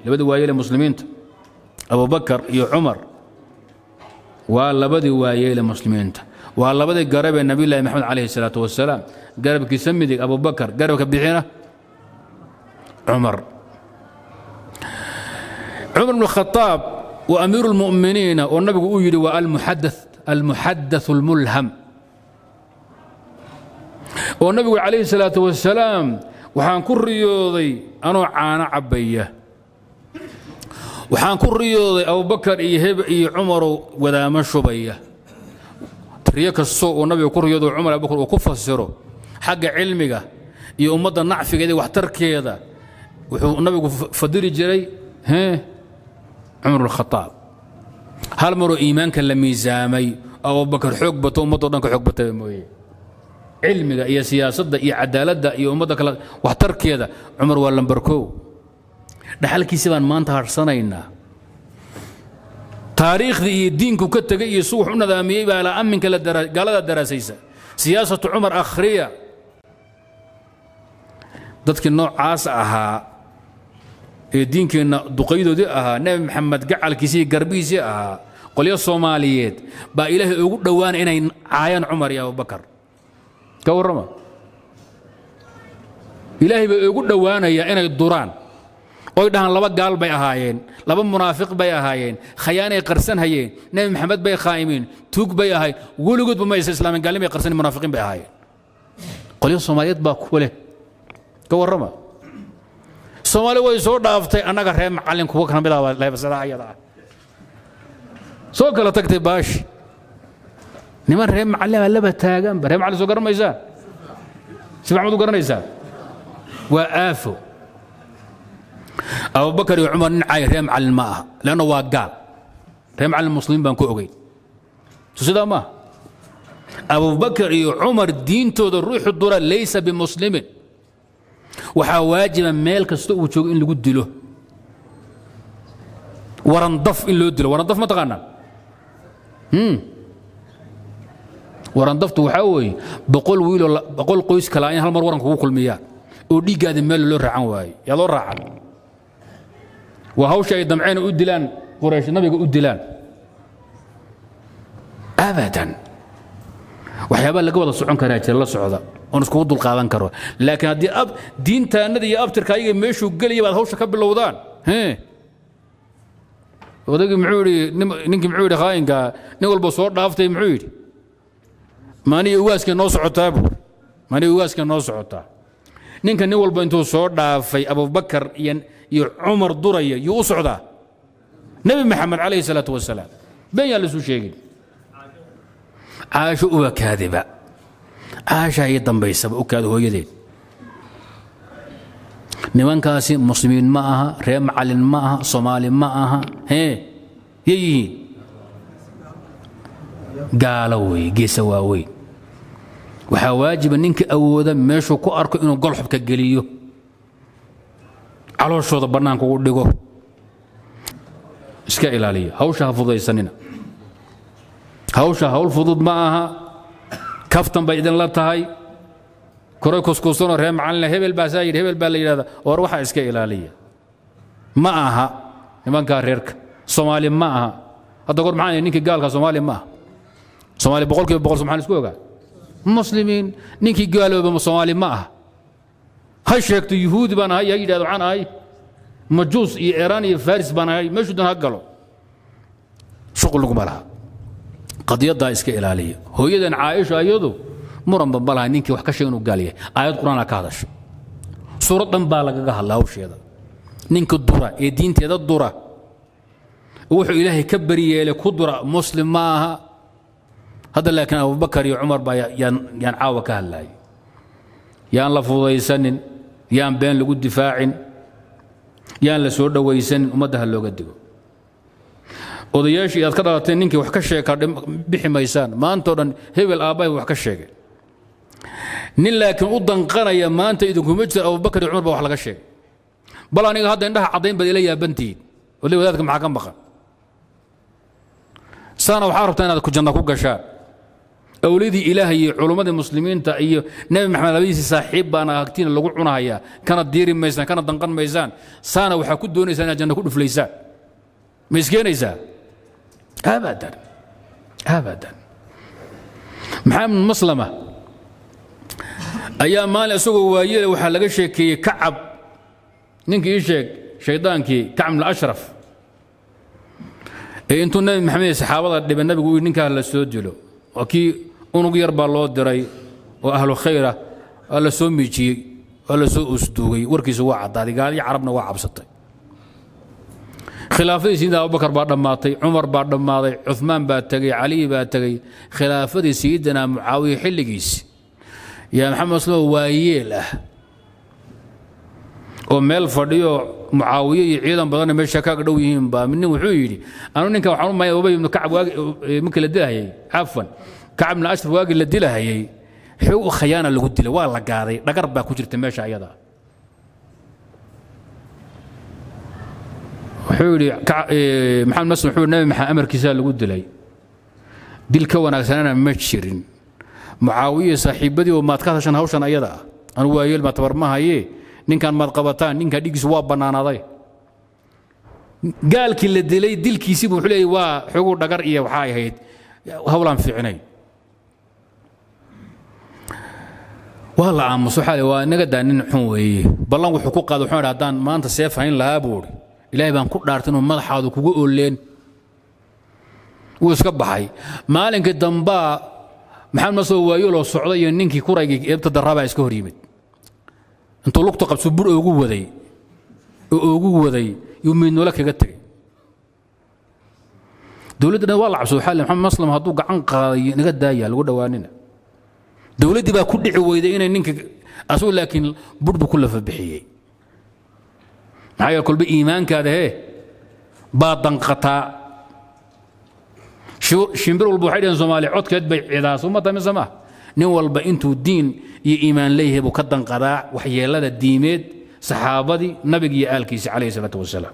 labadii waayeele muslimiinta abubakar iyo cumar waa labadii waayeele muslimiinta waa labadii garabee nabiyullaahi maxamed calayhi salaatu wasalaam garabkiisa midig abubakar garabka bixina cumar cumar bn khaaab wa amiiru lmu'miniina oo nabigu uu yidhi waa almuxadath almulham oo nabigu calayhi salaatu wasalaam waxaan ku riyooday anoo caano cabbaya waxaan ku riyooday abubakar iyo heb iyo cumaroo wadaamo shubaya riyo kastoo uu nabiga ku riyoodo cumar abubakar uu ku fasiro xagga cilmiga iyo ummadda nacfigeeda iyo waxtarkeeda wuxuu nabigu fadili jiray cumar bnkhaaab hal maroo iimaanka la miisaamay abubakar xoog bato ummaddo dhan ka xoog bataba mooye cilmiga iyo siyaasadda iyo cadaaladda iyo ummadda kale waxtarkeeda cumar waa lambarkow dhaxalkiisi baan maanta harsanaynaa taariikhdii iyo diinku ka tegay iyo su wax u nadaamiyey baa la amminka gaalada daraasaysa siyaasatu cumar akhriya dadkii noocaas ahaa ee diinkeenna duqaydoodii ahaa nebi maxamed gacalkiisii garbihiisii ahaa qolyo soomaaliyeed baa ilaahay ugu dhowaanay inay caayaan cumar iyo abubakar ka warrama ilaahay bay ugu dhowaanayaa inay duraan oy dhahaan laba gaal bay ahaayeen laba munaafiq bay ahaayeen khayaanay qarsan hayeen nebi maxamed bay khaa'imiin tuug bay ahayn weligoodba maysa islaamin gaalin bay qarsan munaafiqiin bay ahaayeen qolyo soomaaliyeed baa ku leh ka warrama soomaali way soo dhaaftay annaga reer macallin kuwa ka mid ah leebsada ayada ah soo kala tagtay baashi niman reer macallin baa laba taaganba reer macallin soo garanmaysaa si maxmud u garanaysaa waa aafo abubakar iyo cumar nin caay reer macallin ma aha leanna waa gaal reer macallin muslimiin baan ku ogeyn so sidaa maaha abubakar iyo cumar diintooda ruuxu dura laysa bimuslimin waxaa waajiba meel kasta uu joogo in lagu dilo warandaf in loo dilo warandaf ma taqaanaa warandaftu waxaa weeye boqol wiiloo boqol qoys kala in hal mar waran kugu kulmiyaan oo dhiiggaada meel loo raacan waayo yaa loo raacan waa hawsha ay damceen u dilaan quraysh nabiga u dilaan abadan waxyaabaa laga wada socon karaa jira la socda oon iskugu dulqaadan karo laakiin haddii ab diintaannada iyo abtirka ayaga meeshuu gelaya baad hawsha ka bilowdaan odaygii muxuu yidhi ninkii muxuu yidhi khaayinka nin walba soo dhaaftay muxuu yidhi maaniga ugaaskay noo socotaa buu maaniga ugaaskay noo socotaa ninka nin walba intuu soo dhaafay abubakar iyo iyo cumar duraya yuu u socdaa nebi maxamed calayhi salaatu wasalaam been yaan laisuu sheegin caasho uba kaadiba caashaa ii dambaysaba u kaada hooyadeed nimankaasi muslimiin ma aha reer macallin ma aha soomaali ma aha hee yay yihiin gaalo weeye geesa waaweyn waxaa waajiba ninka awooda meeshuu ku arko inuu golxubka geliyo calooshooda bannaanka ugu dhigo iska ilaaliya hawsha ha fudaysanina hawsha hawl fudud ma aha kaftan bay idinla tahay koray kuskuusanoo reer macallina hebel baasaa yidhi hebel baa la yidhahda or waxaa iska ilaaliya ma aha nimankaa reerka soomaali ma aha hadda goor maxaan ninkii gaalka soomaali ma aha soomaali boqol kiiba boqol somaali isku ogaa muslimiin ninkii gaalooba soomaali ma aha ha sheegto yuhuudi baan ahay ha yidhahdo waxaan ahay majuus iyo iiraan iyo faris baan ahay meeshuu dan ha galo shuqul laguma laha qadiyaddaa iska ilaaliya hooyadan caaisha iyadu muranba ma laha ninkii wax ka sheeg inuu gaal yahay aayad qur-aan ka hadasha suurad dhan baa lagaga hadla hawsheeda ninka dura ee diinteeda dura wuxuu ilaahay ka bariyeelay ku dura muslim ma aha hadda laakiin abubakar iyo cumar baa yaan yaan caawa ka hadlaayay yaan la fudaysanin yaan been lagu difaacin yaan la soo dhowaysanin ummadda ha looga digo odayaashii aad ka dhalateen ninkii wax ka sheeka bixi maysaan maantao dhan hebel aabbahay wax ka sheegay nin laakiin u danqanaya maanta idinkuma jiro abubakar iyo cumar baa wax laga sheegay bal aniga hadda indhaha caddayn baad ila yaabantihiin wali wadaadka maxaa ka maqan saana waxaa rabtaa inaad janna ku gashaan awliyadii ilaahay iyo culummadii muslimiinta iyo nebi maxamed labadiisii saaxiib baana agtiina lagu cunahayaa kana diiri maysaan kana danqan maysaan saana waxaa ku doonaysaan inaad janno ku dhuflaysaan ma iskeenaysaa abadan abadan maxamed maslama ayaa maalin isagoo waayele waxaa laga sheekeeyey kacab ninkii ii sheeg shaydaankii kacb bn ashraf ee intuu nebi maxamed iyo saxaabada dhiba nabigu uu ninkaa la soo dilo waa kii unug yar baa loo diray oo ahlu khayra waa la soo miijiyey waa la soo usduugay warkiisu waa caddaaday gaaliyo carabna waa cabsatay khilaafadii sayidina abubakar baa dhammaatay cumar baa dhammaaday cumaan baa tegey cali baa tegey khilaafadii sayidina mucaawiya xilligiisi yaa maxamed maslamo waayeel ah oo meel fadhiyo mucaawiye iyo ciidan badanna meesha kaaga dhow yihiin baa nin wuxuu yidhi anu ninkan waxaan u maya ubay ibnu kacab waagi markii la dilahayay cafwan kacab ibnu ashraf waagii la dilahayay xog u khayaana lagu dilay waa la gaaday dhagar baa ku jirta meesha ayada wuxuu yidhi maxamed maslam wuxuu nabi maxamed amarkiisaa lagu dilay dil ka wanaagsanana ma jirin mucaawiye saaxiibadii oo maad ka hadashan hawshan ayada ah anu waayeel ma tabar ma haye ninkan maad qabataan ninkan dhigiisu waa bannaanaaday gaalkii la dilay dilkiisiibu wuxuu leeyay waa xogu dhagar iyo waxaa ahayd hawlaan fiicnayn waa la aamuso waxaa waa inaga daa nin xun weeye ballan wuxuu ku qaaday wuxuu haddaan maanta seef hayn lahaa buu idhi ilaahay baan ku dhaartay inuu madaxaadu kugu ooleen wuu iska baxay maalinkii dambaa maxamed masoo waayoloo socday iyo ninkii kuraygii eebta darraabaa iska hor yimid intuu lugta qabso bur oogu waday oo oogu waday yuu miidnoole kaga tegey dowladda dhan waa la cabso waxaa le maxamed maslam hadduu gacan qaaday naga daaya lagu dhowaanina dowladdii baa ku dhici weyday inay ninka asagu laakiin bur buu ku lafa bixiyey maxaa yeele kolba iimaankaada hee baa danqataa shimbir walba waxay dhaheen soomaaliya codkeed bay cidaa suma tahay mise maaha nin walba intuu diin iyo iimaan leeyahay buu ka danqadaa waxyeelada diimeed saxaabadii nabiga iyo aalkiisa calayhi salaatu wasalaam